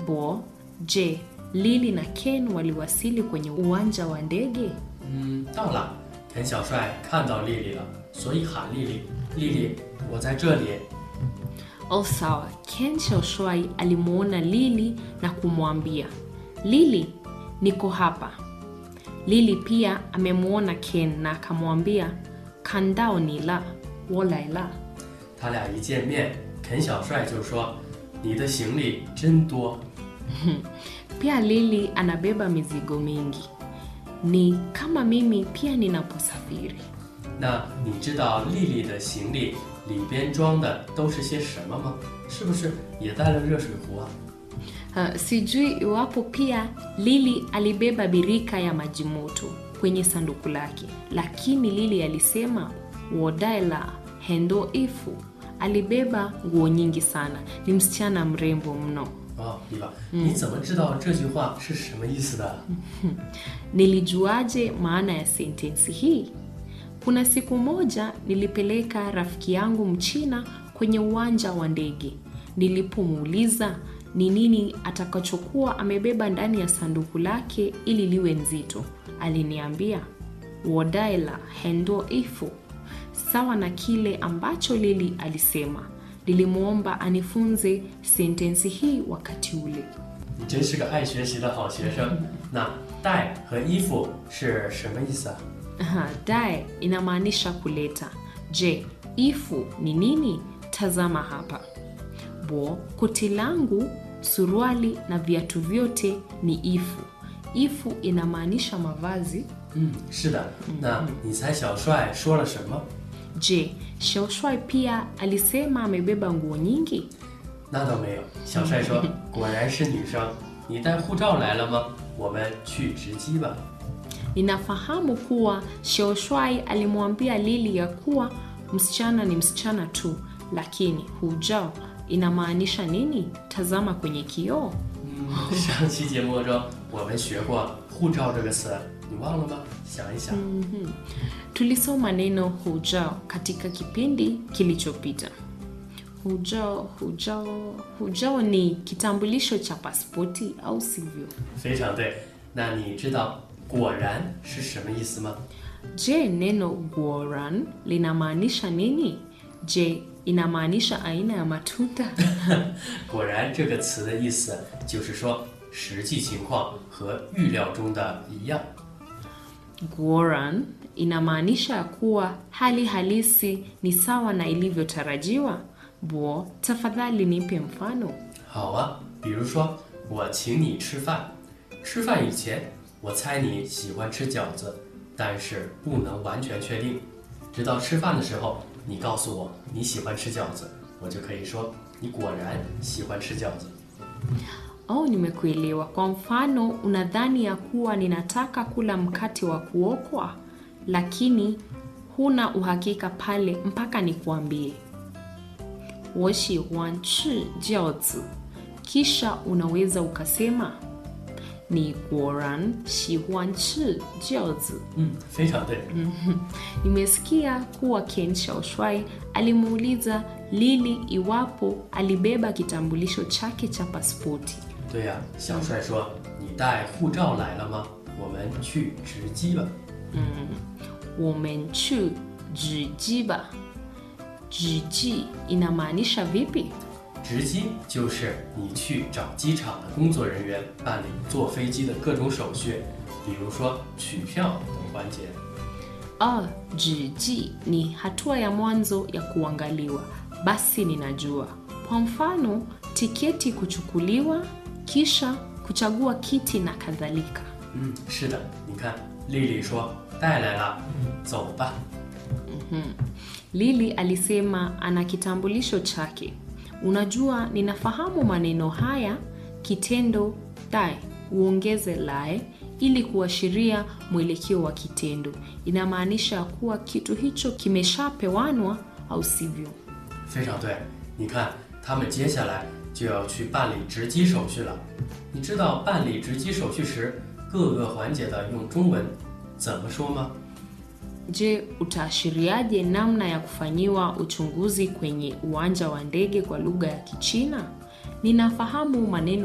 Bo, je, Lili na Ken waliwasili kwenye uwanja wa ndege? 嗯，到了。田小帅看到丽丽了，所以喊丽丽：“丽丽，我在这里。 Oh, sawa. Ken Xiaoshuai alimuona Lili na kumwambia Lili, niko hapa. Lili pia amemuona Ken na akamwambia kandao ni la wolai la. ” 他俩一见面，田小帅就说：“你的行李真多。 Pia Lili anabeba mizigo mingi, ni kama mimi pia ninaposafiri. ” 那你知道丽丽的行李里边装的都是些什么吗？是不是也带了热水壶啊？ Uh, sijui iwapo pia Lili alibeba birika ya maji moto kwenye sanduku lake, lakini Lili alisema wodaila hendo ifu. Alibeba nguo nyingi sana, ni msichana mrembo mno. 哦，丽娃，你怎么知道这句话是什么意思的？ Nilijuaje maana ya sentensi hii? Kuna siku moja nilipeleka rafiki yangu Mchina kwenye uwanja wa ndege. Nilipomuuliza ni nini atakachokuwa amebeba ndani ya sanduku lake ili liwe nzito, aliniambia wodaila hendo ifu, sawa na kile ambacho Lili alisema. Nilimwomba anifunze sentensi hii wakati ule. 你真是个爱学习的好学生。那带和衣服是什么意思啊？ Aha, dae inamaanisha kuleta. Je, ifu ni nini? Tazama hapa. Bo, koti langu, suruali na viatu vyote ni ifu. Ifu inamaanisha mavazi. 嗯，是的。那你猜小帅说了什么？ Je, Xiaoshuai pia alisema amebeba nguo nyingi? 那倒没有。小帅说：“果然是女生。你带护照来了吗？我们去值机吧。 Ninafahamu kuwa Xiaoshuai alimwambia Lili ya kuwa msichana ni msichana tu, lakini hujao inamaanisha nini? Tazama kwenye kioo. ” 嗯，上期节目中我们学过“护照”这个词，你忘了吗？想一想。 Tulisoma neno hujao katika kipindi kilichopita. Hujao, hujao, hujao ni kitambulisho cha pasipoti au sivyo? 非常对。那你知道“果然”是什么意思吗？ Je, neno guoran linamaanisha nini? Je, inamaanisha aina ya matunda? 果然这个词的意思就是说实际情况和预料中的一样。 Guoran inamaanisha ya kuwa hali halisi ni sawa na ilivyotarajiwa. Bo, tafadhali nipe mfano. 好啊，比如说我请你吃饭，吃饭以前我猜你喜欢吃饺子，但是不能完全确定，直到吃饭的时候你告诉我你喜欢吃饺子，我就可以说你果然喜欢吃饺子。 Oh, nimekuelewa. Kwa mfano, unadhani ya kuwa ninataka kula mkate wa kuokwa, lakini huna uhakika pale mpaka nikuambie 我喜欢吃饺子, kisha unaweza ukasema ni goran 喜欢吃饺子. 嗯，非常对。 Nimesikia kuwa Ken Xiaoshuai alimuuliza Lili iwapo alibeba kitambulisho chake cha pasipoti. 对呀、小帅说你带护照来了吗？我们去值机吧。 womenchu jijiba jiji inamaanisha vipi 值机就是你去找机场的工作人员办理坐飞机的各种手续，比如说取票等环节。 ah jiji ni hatua ya mwanzo ya kuangaliwa basi ninajua kwa mfano tiketi kuchukuliwa kisha kuchagua kiti na kadhalika 嗯，是的，你看，丽丽说带来了，走吧。 lili alisema ana kitambulisho chake unajua ninafahamu maneno haya kitendo dae uongeze lae ili kuashiria mwelekeo wa kitendo inamaanisha kuwa kitu hicho kimeshapewanwa au sivyo 非常对，你看，他们接下来就要去办理值机手续了。你知道办理值机手续时各个环节的用中文怎么说吗？ je utaashiriaje namna ya kufanyiwa uchunguzi kwenye uwanja wa ndege kwa lugha ya kichina ninafahamu maneno